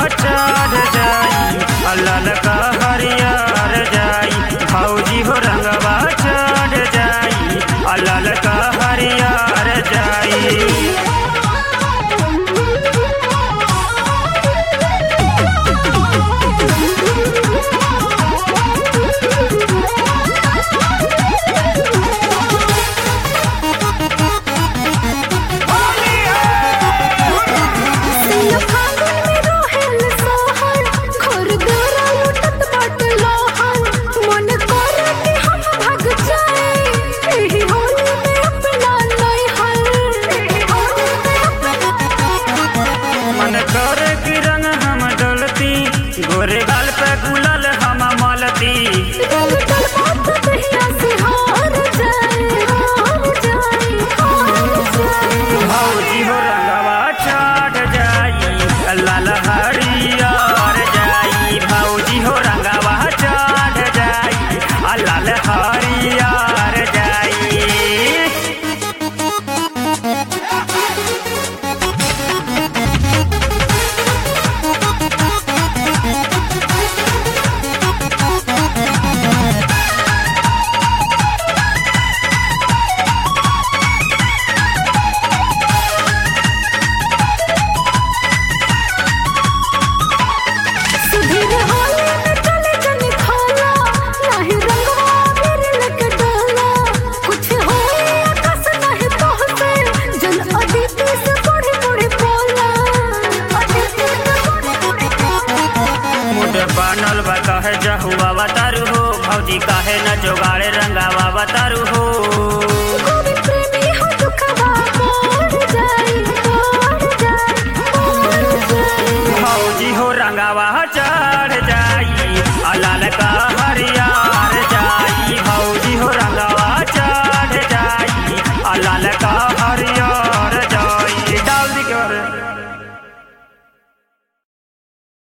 चढ़ जाई लाल का हरियर जाई भौजी हो रंगवा चढ़ जाई लाल का हरियर जाई सिया फागुन में रोहेल सोहर खोर गरा लुटत बाट लोहर मन करे कि हम भाग जाए एही होली में अपना नैहर एही होली में अपना मन कर की रंग हम डलती गोरे गाल पे गुलाल हम मलती रंग डल बात दहिया से हार जाए हार जाए हार जाए भौजी हो रंगवा चढ़ जाई लाल हरियर जाई भौजी हो रंगवा चढ़ जाई लाल हरियर जाई सुधीर होली में चले जन खाला नाही रंगवा मेरे लग डाला कुछ होए आकाश नाही पहुंचे जन अदिति से बड़े बड़े बोला अदिति से बड़े बड़े बोला मुझे बनल बा कहे जहुआ बतारू हो भौजी काहे न जोगाड़े रंगावा बतारू हो